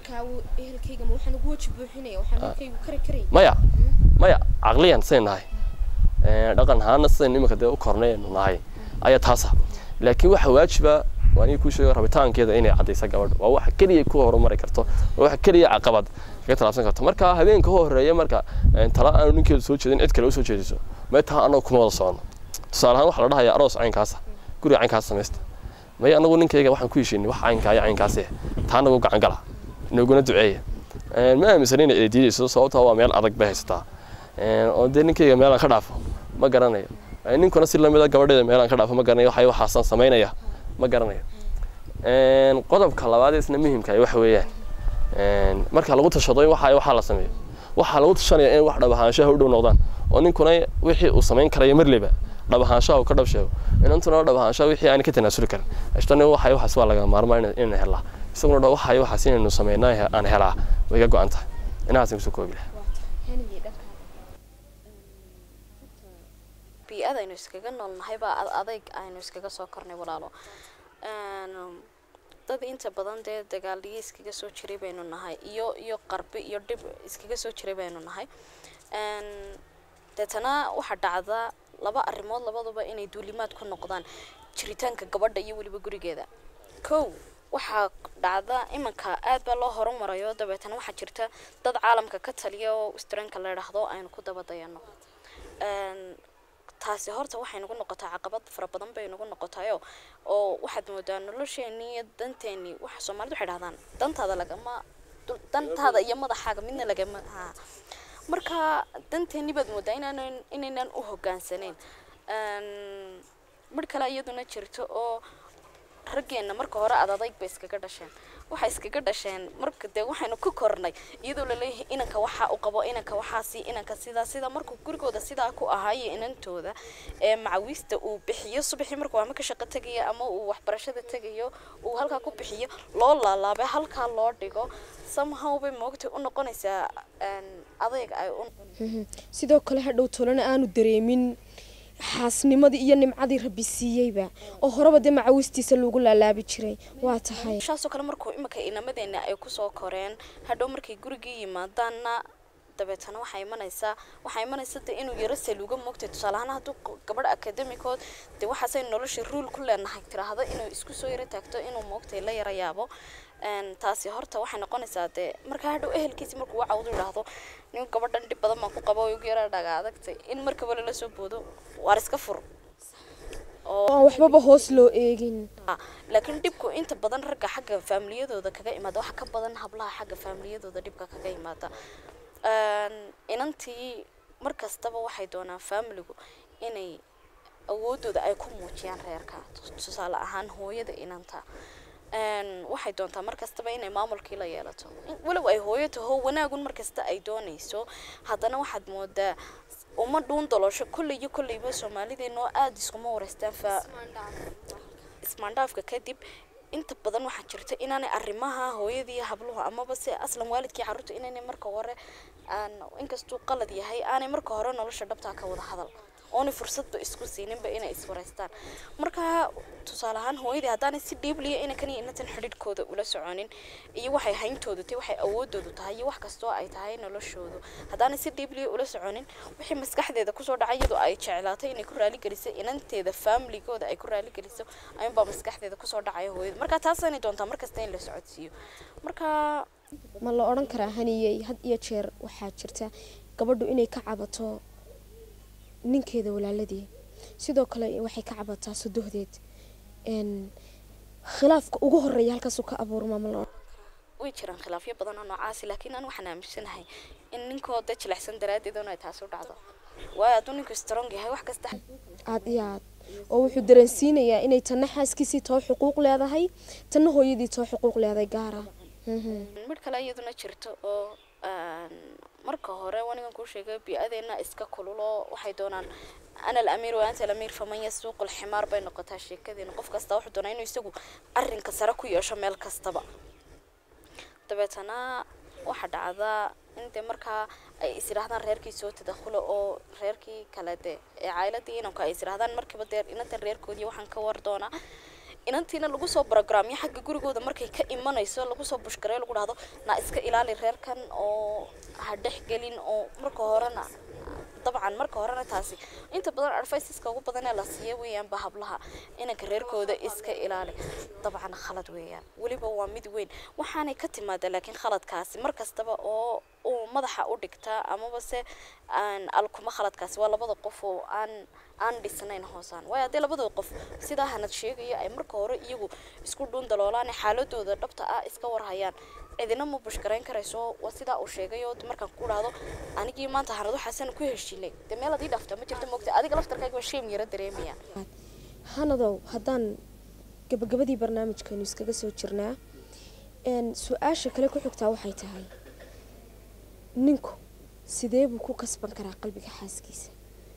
[SPEAKER 2] maya maya caqliyan sayn nahay dhaqan ahaana sidayn iminka dee u kornaynu nahay ayaa taasa laakiin waxaa waajiba waa aniga kuu sheego rabitaankeeda inay caddaysa gabadha waa waxa keliya ku horumari karto waa waxa keliya caqabad kaga talaabsan karto marka habeenka u horeeya marka tala aanu ninkeedu soo jeedin cid kale u soo jeediso meetaa annagu kuma wada socono tusaale ahaan waxaa la dhahayaa aroos caynkaasa guriga caynkaas samaysta may anagu ninkayga waxaan ku heshiinay wax caynkaa iyo caynkaas eh taa anagu gacan gala inaguna duceeya ma aaminsanin inay diidayso sababtaa waa meel adag bay haysataa oo dee ninkayga meelaan ka dhaafo ma garanayo ninkuna si lamida gabadheeda meelaan ka dhaafo ma garanayo waxay waxaasan samaynaya ma garanayo qodobka labaad isna muhiimka waxa weeyaan marka lagu tashado in waxa waxaa la sameeyo waxaa lagu tashanaya in wax dhabahaanshaha u dhow noqdaan oo ninkuna wixii uu samayn karaya marleba dhabahaanshaha uu ka dhab sheego inantuna dhabahaanshaha wixii aan ka tanaasuli karin ashtani waxay waxaas waa laga maarmaa inaan helaa isaguna dha waxay waxaas inaynu samaynaa aan helaa way ka go-an tahay inahaasan kusoo koobi lahaa
[SPEAKER 3] bii-ada aynu iskaga noolnahay baa adayg aynu iskaga soo kornay walaalo dad inta badan dee dagaaliyo iskaga soo jiray baynu nahay iyo iyo qarbi iyo dhib iskaga soo jiray baynu nahay deetana waxaa dhacda laba arrimood labaduba inay duulimaad ku noqdaan jiritaanka gabadha iyo weliba gurigeeda kow waxaa dhacda imanka aad baa loo horumarayo dabeetana waxaa jirta dad caalamka ka taliya oo westranka la idhaahdo aynu ku daba dayano taasi horta waxay nagu noqotaa caqabad fara badan bay nagu noqotayo oo waxaad moodaa nolosheenii iyo danteenii waxa soomaalida waxay dhahdaan dantaada lagama dantaada iyo madaxaaga midna lagama ha marka danteenii baad moodaa inaanan inaynan u hogaansanayn mar kale iyaduna jirto oo raggeena marka hore ad adayg bay iskaga dhasheen waxay iskaga dhasheen marka dee waxaynu ku kornay iyadoo laleeyahay inanka waxaa u qabo inanka waxaasi inanka sidaa sidaa markuu gurigooda sidaa ku ahaayo inantooda ee macawiista uu bixiyo subaxii markuu ama ka shaqo tegayo ama uu waxbarashada tegayo uu halkaa ku bixiyo loo laalaabay halkaa loo dhigo somehow bay moogtay u noqonaysaa adayg ay u
[SPEAKER 1] sidoo kale hadhow tolana aanu dareemin xaasnimadii iyo nimcadii rabbi siiyeyba oo horeba dee macawistiisa lagu laalaabi jiray waa tahay
[SPEAKER 3] shaasoo kale markuu imika inamadeena ay kusoo koreen hadhow markay gurigii yimaadaanna dabeetana waxaa imanaysaa waxaa imanaysa de inuu yaro saluuga moogtay tusaale ahaan hadduu gabadh akademikood dee waxaasay nolosha ruul ku leenahay tiraahdo inuu isku soo yaro taagto inuu moogtay la yara yaabo taasi horta waxay noqonaysaa dee markaa hadhow ehelkiisi markuu wacawdu idhaahdo nin gabadhan dhib badan baan ku qabo ugu yara dhaga adagtay in markaba lala soo boodo waar iska fur
[SPEAKER 1] oo waxbaba hoos loo eegin
[SPEAKER 3] laakiin dhibku inta badan ragga xagga faamiliyadooda kaga imaada waxa ka badan hablaha xagga faamiliyadooda dhibka kaga imaada inantii mar kastaba waxay doonaan faamiligu inay awoodooda ay ku muujiyaan reerka tusaale ahaan hooyada inanta waxay doontaa mar kastaba inay maamulkii la yeelato walow ay hooyo taho wanaagun mar kasta ay doonayso haddana waxaad moodaa uma dhuun daloosho kolley iyo kolleyba soomaalideenoo aada iskuma wareystaan fa ismaandhaafka kadib inta badan waxaa jirta inaanay arrimaha hooyadii habluhu amaba se aslan waalidkii carruurta inaynay marka hore aan inkastuu qalad yahay aanay marka hore nolosha dhabtaa ka wada hadal oonay fursadba isku siininba inay iswareystaan marka tusaale ahaan hooyadii haddaanay si dhiibliya inankan iyo inantan xidhiidhkooda ula soconin iyo waxay hayntoodu tahay waxay awoodoodu tahay iyo wax kastoo ay tahay noloshoodu haddaanay si dhiibliya ula soconin wixii maskaxdeeda kusoo dhacay iyadoo ay jeclaatay inay ku raaligeliso inanteeda faamiligooda ay ku raaligeliso ayuunbaa maskaxdeeda kusoo dhacaya hooyada marka taasanay doontaa markasta in la socodsiiyo marka
[SPEAKER 1] ma la odhan karaa haniyey had iyo jeer waxaa jirta gabadhu inay ka cabato ninkeeda walaaladii sidoo kale waxay ka cabataa sodohdeed khilaafka ugu horeeya halkaasuu ka abuurmaa ma la
[SPEAKER 3] way jiraan khilaafyo badan oo noocaasi laakiin aan waxaan aaminsanahay in ninkooda jilicsan daraaddeed un ay taasi u dhacdo waayo hadduu ninku strong yahay wax kasta
[SPEAKER 1] aad iyo aad oo wuxuu dareensiinayaa inay tanna xaaskiisii too xuquuq leedahay tanna hooyadii too xuquuq leedahay gaara
[SPEAKER 3] mid kale iyaduna jirto oo marka hore wanigan kuu sheegay bi-adeena iska kululo waxay doonaan ana alamiir wa anta alamiir faman yasuuqu lximaar bay noqotaa sheekadeena qof kasta wuxuu doonaa inuu isagu arrinka sare ku yeesho meel kastaba dabeetana waxaa dhacdaa in dee markaa ay is yidhaahdaan reerkii soo tadakhulo oo reerkii kale dee ee caayiladii inanku ay is yidhaahdaan markiiba dee inantan reerkoodii waxaan ka war doonaa inantiina lagu soo barogramyo xagga gurigooda markay ka imanayso lagu soo bushgareyo lagu dhahdo na iska ilaali reerkan oo ha dhex gelin oo marka horena dabcan marka horena taasi inta badan adviceska ugu badan ee la siiya weeyaanba hablaha inanka reerkooda iska ilaali dabcan khalad weeyaan weliba waa mid weyn waxaanay ka timaada laakiin khaladkaasi mar kastaba oo uu madaxa u dhigtaa amaba se aan alkuma khaladkaasi waa labada qof oo aan aan dhisnayn hoosaan waayo haddii labada qof sidaa hanad sheegaya ay marka hore iyagu isku dhuun daloolaan xaaladooda dhabta ah iska warhayaan cidina ma bushgarayn karayso waa sidaa uu sheegay oo markaan ku dhahdo anigii maanta hanad waxaasan ku heshiinay dee meel adii dhaafta ma jirto moogta adiga laftarkaaga waa sheem yara dareemaya
[SPEAKER 1] hanadow haddaan gabagabadii barnaamijkeenu iskaga soo jirnaa su-aasha kale ku xigtaa waxay tahay ninku sidee buu ku kasban karaa qalbiga xaaskiisa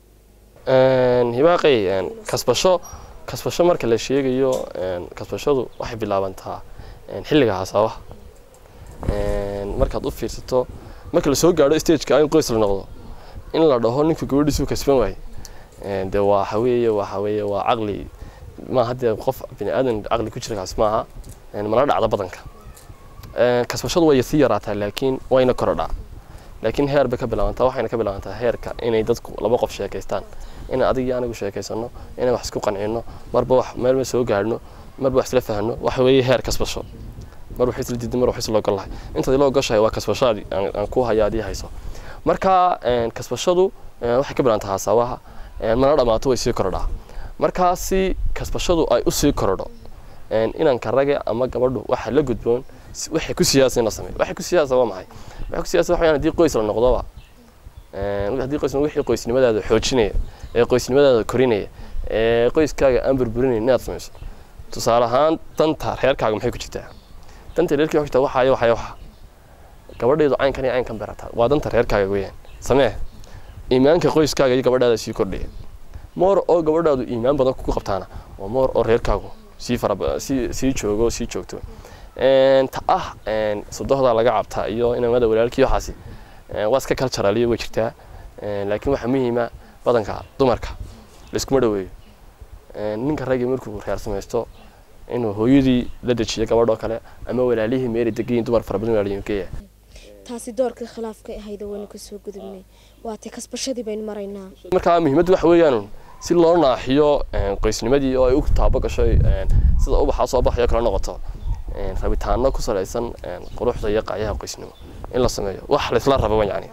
[SPEAKER 2] hibaaqay kasbasho kasbasho marka la sheegayo kasbashadu waxay bilaabantaa xilliga hasaabaha markaad u fiirsato marka lasoo gaadho stageka in qoys la noqdo in la dhaho ninku gabadhiisu kasban waay de waxa weeye waxa weeye waa caqli maaha dee qof bini aadan caqli ku jira kaas maaha mana dhacda badanka kasbashadu way sii yaraataa laakiin wayna korodhaa laakiin heer bay ka bilaabantaa waxayna ka bilaabantaa heerka inay dadku laba qof sheekaystaan inaan adig iyo anigu sheekaysano inaan wax isku qancino marba wax meelma soo gaadhno marba wax isla fahno waxa weeye heer kasbasho mar wax isla diiday mar wax isla ogolahay intaad ila ogoshahay waa kasbashaadi aan ku haya adii hayso marka kasbashadu waxay ka bilaabantaa hasaabaha mana dhamaato way sii korodhaa markaasi kasbashadu ay usii korodho inanka rage ama gabadhu waxa la gudboon waxay ku siyaasa in la sameeyo waxay ku siyaasa waa maxay waxay ku siyaasa waxayaan haddii qoys la noqdoba haddii qoys wixii qoysnimadaada xoojinaya ee qoysnimadaada korinaya ee qoyskaaga aan burburinaya inaad samayso tusaale ahaan danta reerkaaga maxay ku jirtaa danta reerkaaga ku jirtaa waxaayo waxaayo waxa gabadheedu caynkan iyo caynkan berataa waa danta reerkaaga weeyaan samee iimaanka qoyskaaga iyo gabadhaada sii kordhaya moor oo gabadhaadu iimaan badan kugu qabtaana waa moor oo reerkaagu sii fara sii sii joogo sii joogto ta ah sodohda laga cabtaa iyo inamada walaalkii waxaasi waa iska culturaliyo way jirtaa laakiin waxaa muhiima badanka dumarka laiskuma dhaweeyo ninka ragii markuu reer samaysto inuu hooyadii la dejiyo gabadhoo kale ama walaalihii meeli degayin dumar fara badan walaaliyin geeya
[SPEAKER 1] taasi doorkii khilaafka ahayd waynu kasoo gudubnay waatay kasbashadii baynu maraynaa
[SPEAKER 2] markaa muhiimaddu waxa weeyaan si loo naaxiyo qoysnimadii oo ay u taabo gashay sida ubaxa soo baxayo kala noqoto rabitaano ku salaysan quruxda iyo qaayaha qoysnimo in la sameeyo wax laysla rabo yani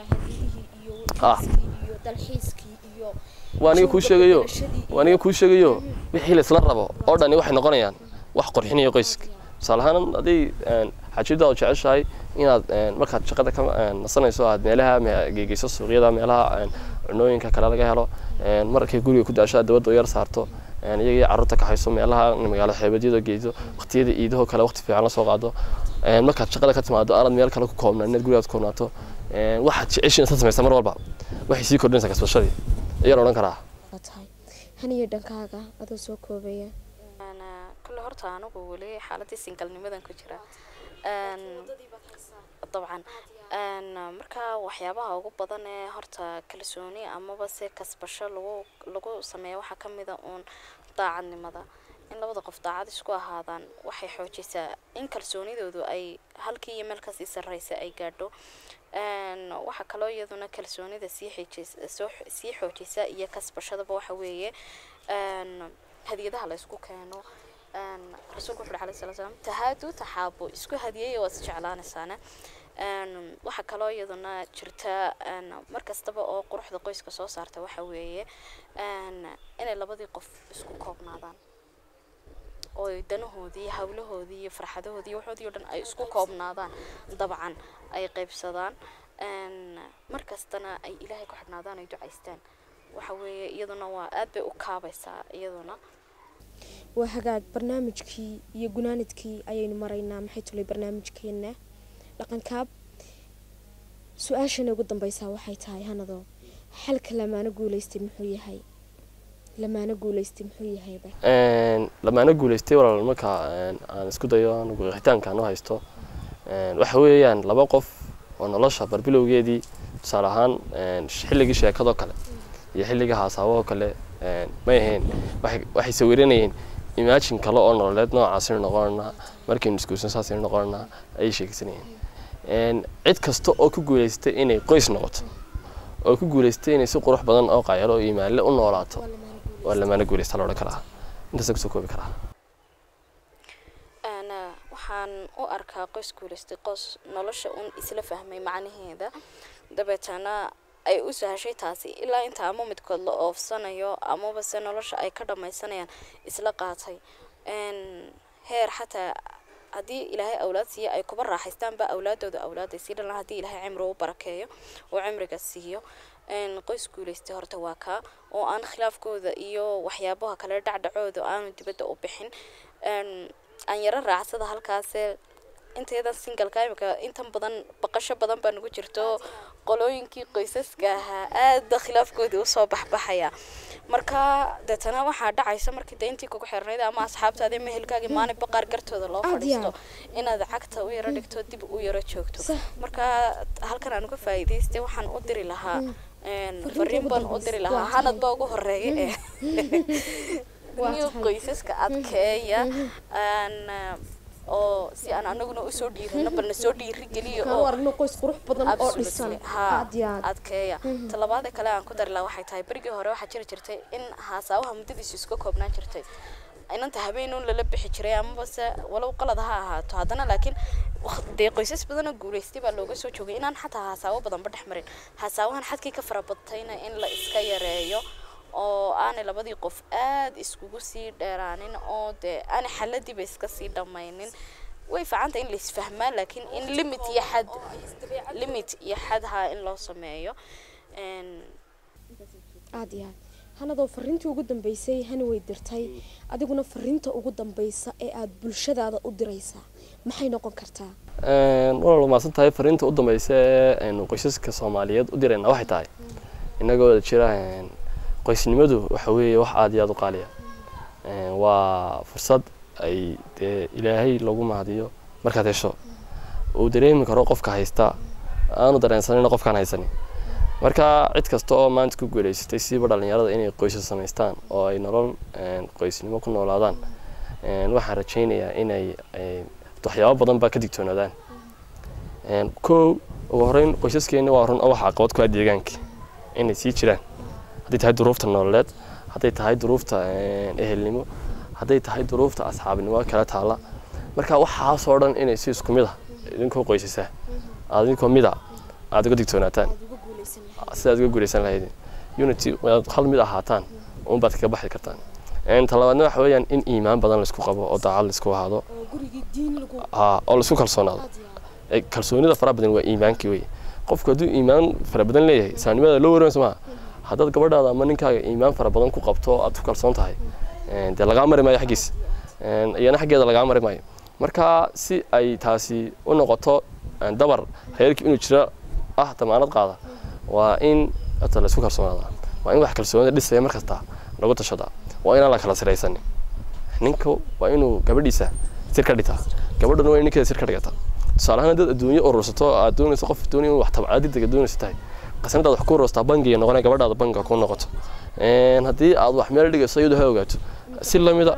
[SPEAKER 2] waa aniga kuu sheegayo waa aniga kuu sheegayo wixii laysla rabo oo dhani waxay noqonayaan wax qorxinaya qoyska tusaale ahaan hadday xajida oo jeceshahay inaad markaad shaqada ka nasanayso aad meelaha geegeyso suuqyada meelaha cunooyinka kale laga helo markay guriga ku daasho aad dabadda u yar saarto iyagii carruurta ka hayso meelaha magaalo xeebadyada geyso waqtiyada iidahoo kale waqti fiican la soo qaado markaad shaqada ka timaado aanad meel kale ku koobnaan inaad gurigaad ku koobnaato waxaad jeceshin intaad samaysa mar walba waxay sii kordhinaysaa kasbashadii ayaan odhan karaa
[SPEAKER 1] haniyo dhankaaga adoo soo koobaya
[SPEAKER 3] kulle horta anigu weli xaaladii singalnimadan ku jira dabcan marka waxyaabaha ugu badan ee horta kalsooni amaba se kasbasho lagu lagu sameeya waxaa kamid a uun daacadnimada in labada qof daacad isku ahaadaan waxay xoojisaa in kalsoonidoodu ay halkii iyo meel kasii sarreysa ay gaadho waxaa kaloo iyaduna kalsoonida sii xijissoo sii xoojisa iyo kasbashadaba waxa weeye hadiyadaha la isku keeno rasuulku wuxu alayhi salatu salaam tahaadu taxaabo isku hadiyaya waad isjeclaanaysaana waxaa kaloo iyaduna jirta mar kastaba oo quruxda qoyska soo saarta waxa weeye inay labadii qof isku koobnaadaan oo danahoodii hawlahoodii iyo farxadahoodii waxoodii o dhan ay isku koobnaadaan dabcan ay qaybsadaan mar kastana ay ilaahay ku xidhnaadaan ay ducaystaan waxa weeye iyaduna waa aad bay u kaabaysaa iyaduna
[SPEAKER 1] waa hagaag barnaamijkii iyo gunaanidkii ayaynu maraynaa maxay tulay barnaamijkeena dhaqankaab su-aashana ugu dambeysaa waxay tahay hanado xalka lamaano guuleystay muxuu yahay lamaano guuleystay muxuu yahayba
[SPEAKER 2] lamaano guuleystay walaal marka aan isku dayo anigu qeexitaankaan u haysto waxa weeyaan laba qof oo nolosha barbilowgeedii tusaale ahaan xilligii sheekadoo kale iyo xilligii haasaaboo kale may ahayn waxay sawiranayeen imaajin kale oo nololeed noocaasinu noqonanaa markaynu isguursan saasaynu noqonanaa ayay sheegsanayeen cid kasta oo ku guuleystay inay qoys noqoto oo ku guulaystay inay si qurux badan oo qaayalo oo iimaanle u noolaato waa lamaana guulaysta la odhan karaa intaasa kusoo koobi karaa
[SPEAKER 3] waxaan u arkaa qoys guulaystay qoys nolosha un isla fahmay macnaheeda dabeetana ay u sahashay taasi ilaa inta ama midkood la oofsanayo amaba se nolosha ay ka dhammaysanayaan isla qaatay heer xataa haddii ilaahay awlaad siiyo ay kuba raaxaystaanba awlaadooda awlaaday sii dhalan haddii ilaahay cimri u barakeeyo oo cimriga siiyo qoys guulaystay horta waa kaa oo aan khilaafkooda iyo waxyaabaha kale dhacdhacooda aanu dibadda u bixin aan yaro raacsada halkaasee inteedan singalka imika intan badan baqasho badan baa nagu jirto qolooyinkii qoysaska ahaa aada khilaafkoodii usoo baxbaxaya marka deetana waxaa dhacaysa markii dayntii kugu xirnayd ama asxaabtaadii mehelkaagii maalin baqaar gartooda loo fadhiisto inaad cagta u yaro dhigto dib u yaro joogto marka halkan aan uga faa'iidaystay waxaan u diri lahaa fariin baan u diri lahaa hanad baa ugu horeeya ee new qoysaska adkeeya oo si aan anaguna usoo dhiirano balna soo dhiirigeliyo adkeeya talabaada kale aan ku dari laha waxay tahay berigii hore waxaa jiri jirtay in haasaawaha muddadiisu iska koobnaan jirtay inanta habeenuun lala bixi jiray amaba se walow qalad ha ahaato haddana laakiin dee qoysas badanoo guulaystay baa looga soo joogay inaan xataa haasaawo badanba dhex marin haasaawahan xadkii ka farabadtayna in la iska yareeyo oo aanay labadii qof aada iskugu sii dheeraanin oo dee aanay xaladiiba iska sii dhammaynin way fiicantay in laisfahmaa laakiin in limit iyo xad limit iyo xad haa in loo sameeyo
[SPEAKER 1] aada iyo aad hanadoo fariintii ugu dambeysay hani way dirtay adiguna fariinta ugu dambeysa ee aada bulshadaada u diraysaa maxay noqon kartaa
[SPEAKER 2] walaal maasan tahay fariinta u dambeysa ee aynu qoysaska soomaaliyeed u dirayna waxay tahay inagoo jira qoysnimadu waxa weeye wax aada iyo aada u qaaliya waa fursad ay dee ilaahay lagu mahadiyo markaad hesho uu dareemi karo qofka haysta aanu dareensanayna qofkaan haysanin marka cid kasta oo maanta ku guulaysatay siiba dhalinyarada inay qoysas samaystaan oo ay nolol qoysnimo ku noolaadaan waxaan rajaynayaa inay waxyaabo badan baa ka digtoonaadaan kow ugu horeyn qoysaskeena waa run oo waxa caqabad ku ah deegaanka inay sii jiraan hadday tahay duruufta nololeed hadday tahay duruufta ehelnimo hadday tahay duruufta asxaabnimo kala taalla marka waxaasoo dhan inay si isku mid ah idinkoo qoysasaa aad idinkoo mida aada uga digtoonaataan sidaad uga guulaysan lahaydin unity waad hal mid ahaataan unbaad kaga baxi kartaan talabaadna waxa weeyaan in iimaan badan laisku qabo oo daacad laisku ahaado oo laisku kalsoonaado kalsoonida faraha badan waa iimaankii wey qofku hadduu iimaan fara badan leeyahay saanimada loo wareynayso maaha haddaad gabadhaada ama ninkaaga iimaan fara badan ku qabto oo aad ku kalsoon tahay dee lagaa mari maayo xaggiisa iyana xaggeeda lagaa mari maayo marka si ay taasi u noqoto dabar reerkii inuu jiro ah damaanad qaada waa in hata laisku kalsoonaada waa in wax kalsoonida dhisaya mar kasta lagu tashadaa waa inaan la kala siraysanin ninka waa inuu gabadhiisa sir ka dhitaa gabadhana waa in ninkeeda sir ka dhigata tusaale ahaan dad adduunyo urursato aad doonayso qof doonaya wax tabcaa degdega doonayso tahay qasnadaad wax ku urursataa bangiga noqonaya gabadhaada bangiga ku noqoto haddii aad wax meel dhigayso iyadu ha ogaato si lamida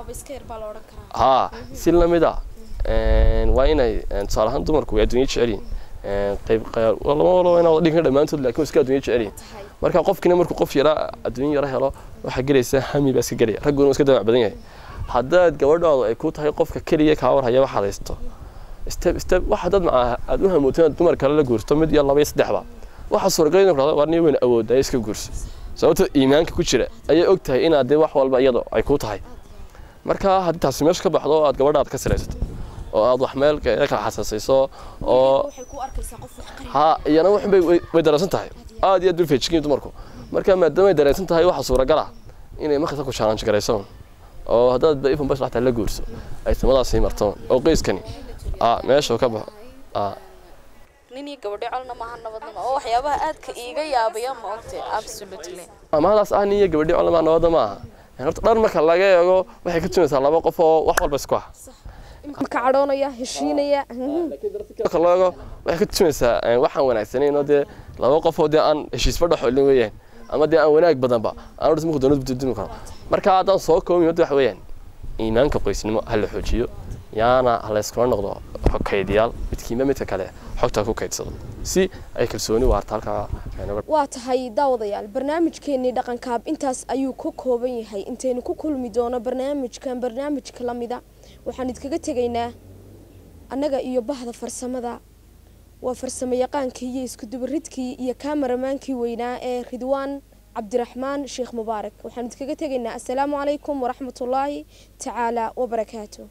[SPEAKER 2] haa si lamida waa inay tusaale ahaan dumarku way adduunyo jecel yihin qayb lama walo inaa wada dhigan dhammaantood laakiin iska adduunyo jecel yihin marka qofkina markuu qof yara adduunyo yara helo waxaa gelaysa hami baa iska gelaya ragguna iska damac badan yahay haddaad gabadhaadu ay ku tahay qofka keliya kaa warhaya waxaad haysto step step waxa dad macaa aad u hamooto inaad dumar kale la guurto mid iyo laba iyo saddexba waxa suuragal in dhahdo war nin weyn awood ay iska guurso sababto iimaanka ku jira ayay og tahay inaad dee wax walba iyado ay ku tahay marka haddii taasi meesha ka baxdo aad gabadhaada ka siraysato oo aad wax meel kala xasaasayso oo ha iyana wax bay way dareensan tahay aad iyo aad bay feejikin dumarku marka maadaama ay dareensan tahay waxa suuragal ah inay markasta ku challenge garayso oo haddaad ba ifan bas xataa la guurso ay samadaasi marto oo qoyskani ah meesha ka baxo ah
[SPEAKER 3] nin iyo gabadho colna maaha nabadnimo oo waxyaabaha aadka iiga yaabaya ma ogte absolutely
[SPEAKER 2] amahadaas ah nin iyo gabadhi colna nabadda ma aha horta dhar marka laga eego waxay ka tumaysaa laba qof oo wax walba isku ah
[SPEAKER 1] ka cadhoonaya heshiinaya
[SPEAKER 2] marka loo eego waxay ka tumaysaa waxaan wanaagsanayn oo dee laba qof oo dee aan heshiisba dhexolin weeyaan ama dee aan wanaag badanba aan dhismuhu doonad bududumi karo marka haddaan soo koobin hadda waxa weeyaan iimaanka qoysnimo ha la xoojiyo yaana layskula noqdo xog kaydiyaal midkiinba midka kale xogta ku kaydsado si ay kalsooni waarta halkaa aynaga
[SPEAKER 1] waa tahay daawadayaal barnaamijkeenii dhaqankaab intaas ayuu ka kooban yahay intaynu ku kulmi doono barnaamijkan barnaamijka la mida waxaan idkaga tegaynaa annaga iyo bahda farsamada waa farsamo yaqaankii iyo iskudubaridkii iyo kaameramaankii weynaa ee ridwaan cabdiraxmaan sheekh mubaarak waxaan idkaga tegaynaa assalaamu calaykum waraxmatullaahi tacaala wabarakaatu